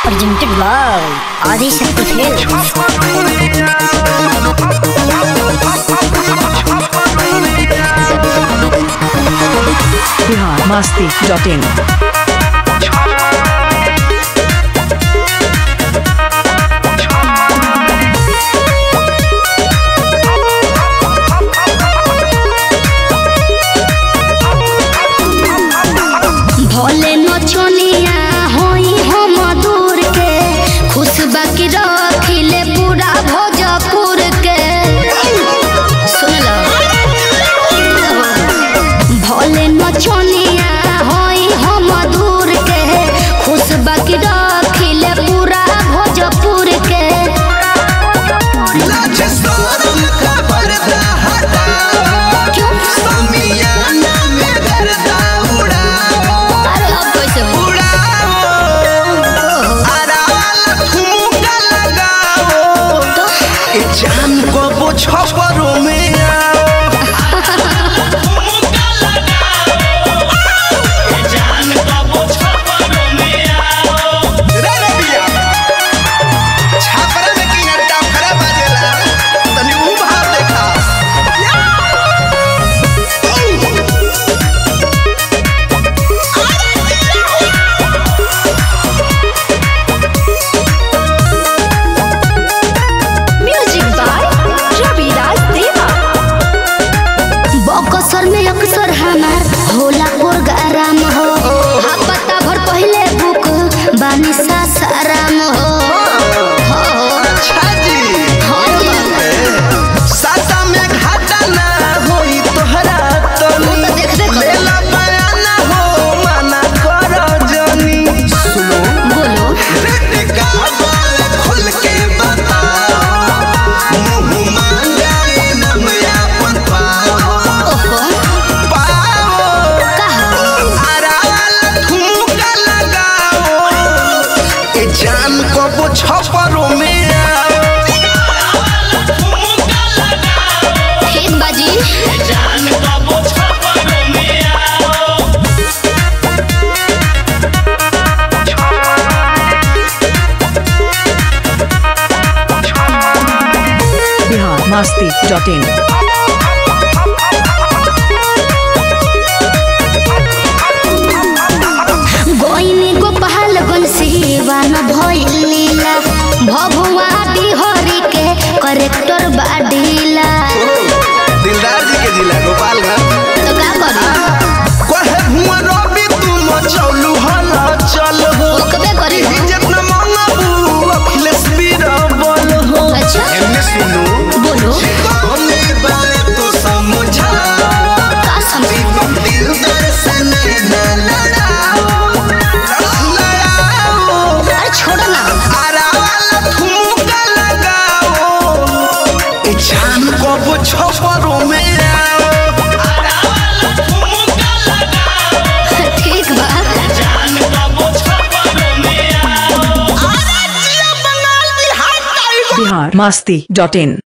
presented by Adi Shakti Films. Bihar Masti dot in भोले नचनिया होई हम दूर के खुश बाकी रखिले पूरा भोजपुर के सुन लो भोले नचनिया होई हम दूर के खुश बाकी रखिले पूरा भोजपुर के लाज शरम का पर्दा हटाओ क्यों समियाना में गर्दा उड़ाओ अरे अब कैसे हो उड़ाओ आरावाला ठुमका लगाओ ए जान को वो छपरों में आओ रे रबिया, छापरा में की अड्डा खड़ा बाजेला, तनी ऊ भाव देखा। म्यूजिक बाय रवि राज देवा बकसर में अक्सर हमार होला प्रोग्राम हो हा पता भर पहले बुक बानी सासाराम हो हो, अच्छा जी, हो, हो। सासा में घाटा ना होई तोहरा तनी। तो देखबे करो। लेला बयाना हो, मना करो जनी। सुनो, बोलो रेट का बाल खोल के बताओ। मुँह मांगाई नम यापन पाओ। ओहो पाओ। कहा आरावाला ठुमका लगाओ। ए जान को वो छपरों में आओ ठीक बाजी बिहार मस्ती डॉट इन गोइनी गोपाल बंसीवा न भइलीला भभुआ बिहारी के करेक्टर बाडीला दिलदार जी के जिला गोपालगंज तो का करी कहे हुआ रवि तुम चलू हल चल हो ओकबे करी हो। जितना मंगबू अखिलेश बीरबल हो अच्छा। एमने सुनू बोलो कौने बात तो समझा का समझी दिलदार से नैना लड़ाओ लड़ाओ अरे छोड़ो ना आरावाला ठुमका लगाओ ए जान को वो छपरों में आओ ठीक बा बिहार मस्ती डॉट इन